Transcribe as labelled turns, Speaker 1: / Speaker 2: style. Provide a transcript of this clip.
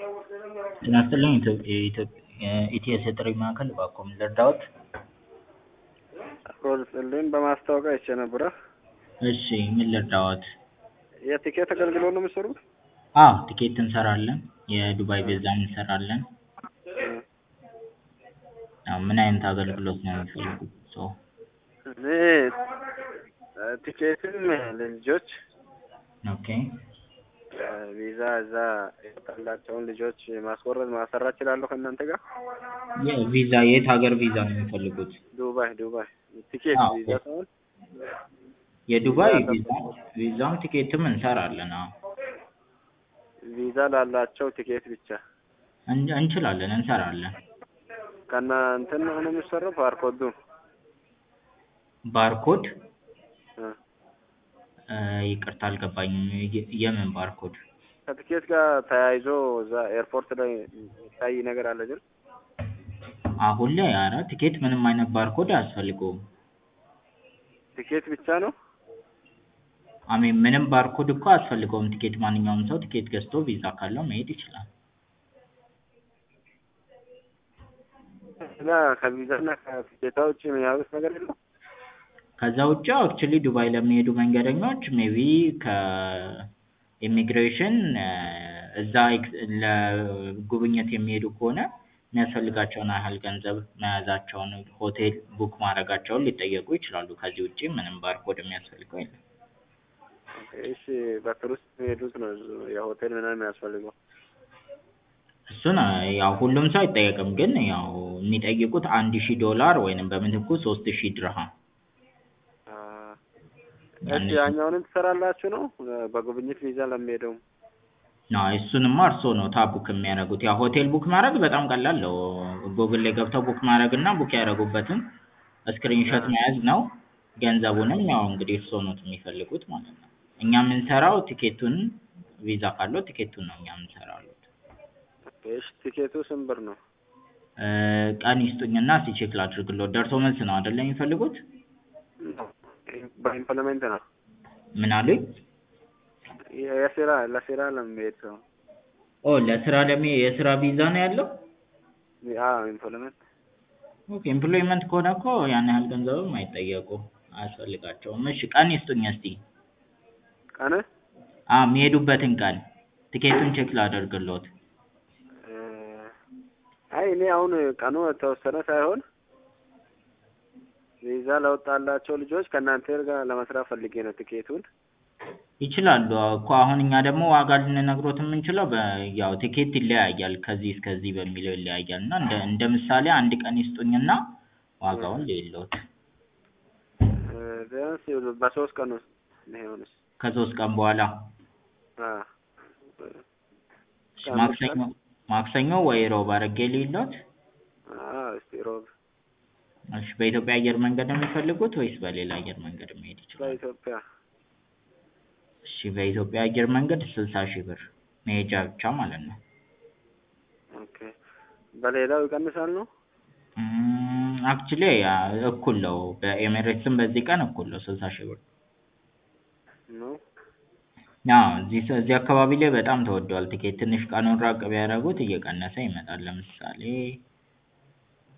Speaker 1: ጤና ይስጥልኝ ኢቲኤስ የጥሪ ማዕከል እባክዎ ምን ልርዳዎት?
Speaker 2: አብሮ ልስጥልኝ በማስታወቂያ አይቼ ነበረ።
Speaker 1: እሺ ምን ልርዳዎት?
Speaker 2: የቲኬት አገልግሎት ነው የምትሰሩት?
Speaker 1: አዎ ቲኬት እንሰራለን የዱባይ ቪዛም እንሰራለን። አዎ ምን አይነት አገልግሎት ነው የሚፈልጉት እርስዎ?
Speaker 2: እኔ ቲኬትም ለልጆች
Speaker 1: ኦኬ
Speaker 2: ቪዛ እዛ የወጣላቸውን ልጆች ማስወረድ ማሰራት እችላለሁ ከእናንተ ጋር?
Speaker 1: ቪዛ የት ሀገር ቪዛ ነው የሚፈልጉት?
Speaker 2: ዱባይ ዱባይ ቲኬት
Speaker 1: አዎ።
Speaker 2: ቪዛ ሳይሆን
Speaker 1: የዱባይ
Speaker 2: ቪዛ
Speaker 1: ቪዛ ቪዛም ቲኬትም እንሰራለን አዎ
Speaker 2: ቪዛ ላላቸው ቲኬት ብቻ
Speaker 1: እን- እንችላለን እንሰራለን።
Speaker 2: ከእናንተ ነው ነው የሚሰራው ባርኮዱ
Speaker 1: ባርኮድ
Speaker 2: እ
Speaker 1: እ ይቅርታ አልገባኝም የ- የምን ባርኮድ?
Speaker 2: ከቲኬት ጋር ተያይዞ እዛ ኤርፖርት ላይ የሚታይ ነገር አለ ግን
Speaker 1: አሁን ላይ ኧረ ቲኬት ምንም አይነት ባርኮድ አያስፈልገውም።
Speaker 2: ቲኬት ብቻ ነው?
Speaker 1: አሜን ምንም ባርኮድ እኮ አያስፈልገውም ቲኬት ማንኛውም ሰው ቲኬት ገዝቶ ቪዛ ካለው መሄድ ይችላል።
Speaker 2: እና ከቪዛና ከቲኬታ ውጭ የሚያዩት ነገር የለም?
Speaker 1: ከዛ ውጪ አክቹዋሊ ዱባይ ለሚሄዱ መንገደኞች ሜቢ ከኢሚግሬሽን እዛ ኤክስ- ለጉብኝት የሚሄዱ ከሆነ የሚያስፈልጋቸውን ያህል ገንዘብ መያዛቸውን ሆቴል ቡክ ማድረጋቸውን ሊጠየቁ ይችላሉ። ከዚህ ውጪ ምንም ባርኮድ የሚያስፈልገው የለም።
Speaker 2: እሺ በቱሪስት የሚሄዱት ነው የሆቴል ምናምን የሚያስፈልገው?
Speaker 1: እሱን ያው ሁሉም ሰው አይጠየቅም ግን ያው የሚጠይቁት አንድ ሺህ ዶላር ወይንም በምትኩ ሶስት ሺህ ድርሃም
Speaker 2: አ እሺ
Speaker 1: ያንን
Speaker 2: ያኛውንም ትሰራላችሁ ነው በጉብኝት ቪዛ ለሚሄደው?
Speaker 1: አይ እሱንማ እርስዎ ኖታ ቡክ የሚያደርጉት ያው ሆቴል ቡክ ማድረግ በጣም ቀላል ነው። ጎግል ላይ ገብተው ቡክ ማድረግ እና ቡክ ያደረጉበትን ስክሪንሾት መያዝ ነው። ገንዘቡንም ያው እንግዲህ እርስዎ ኖት የሚፈልጉት ማለት ነው። እኛ የምንሰራው ቲኬቱን ቪዛ ካለው ቲኬቱን ነው እኛ የምንሰራው።
Speaker 2: እሺ ቲኬቱ ስንት ብር ነው?
Speaker 1: እ ቀን ይስጡኝና እስኪ ቼክ ላድርግልዎት። ደርሶ መልስ ነው አይደለ የሚፈልጉት?
Speaker 2: በኢምፕሎይመንት ነው
Speaker 1: ምን አሉኝ?
Speaker 2: የስራ ለስራ ለሚሄድ ሰው
Speaker 1: ኦ ለስራ ለሚ የስራ ቪዛ ነው ያለው?
Speaker 2: አዎ ኢምፕሎይመንት
Speaker 1: ኦኬ ኤምፕሎይመንት ከሆነ እኮ ያን ያህል ገንዘብም አይጠየቁም አያስፈልጋቸውም። እሺ ቀን ይስጡኝ እስኪ።
Speaker 2: ቀን
Speaker 1: አዎ የሚሄዱበትን ቀን ቲኬቱን ቼክ ላደርግልዎት።
Speaker 2: እ አይ እኔ አሁን ቀኑ የተወሰነ ሳይሆን ቪዛ ለወጣላቸው ልጆች ከእናንተ ጋር ለመስራት ፈልጌ ነው ቲኬቱን።
Speaker 1: ይችላሉ አዎ እኮ አሁን እኛ ደግሞ ዋጋ ልንነግሮት የምንችለው በ ያው ቲኬት ይለያያል ከዚህ እስከዚህ በሚለው ይለያያል እና እንደ እንደ ምሳሌ አንድ ቀን ይስጡኝና ዋጋውን ልይልዎት።
Speaker 2: እ ቢያንስ በሶስት ቀን ውስጥ ቢሆንስ?
Speaker 1: ከሶስት ቀን በኋላ
Speaker 2: አ
Speaker 1: እሺ ማክሰኞ ማክሰኞ ወይ ሮብ አድርጌ ልይልዎት?
Speaker 2: አዎ እስቲ ሮብ
Speaker 1: እሺ በኢትዮጵያ አየር መንገድ ነው የሚፈልጉት ወይስ በሌላ አየር መንገድ መሄድ ይችላሉ?
Speaker 2: በኢትዮጵያ
Speaker 1: እሺ በኢትዮጵያ አየር መንገድ ስልሳ ሺህ ብር መሄጃ ብቻ ማለት ነው።
Speaker 2: ኦኬ በሌላው ይቀንሳል ነው?
Speaker 1: እም አክቹዋሊ እኩል ነው በኤሚሬትስም በዚህ ቀን እኩል ነው ስልሳ ሺህ ብር።
Speaker 2: ነው
Speaker 1: አዎ እዚህ እዚህ አካባቢ ላይ በጣም ተወዷል ቲኬት ትንሽ ቀኑን ራቅ ቢያደርጉት እየቀነሰ ይመጣል። ለምሳሌ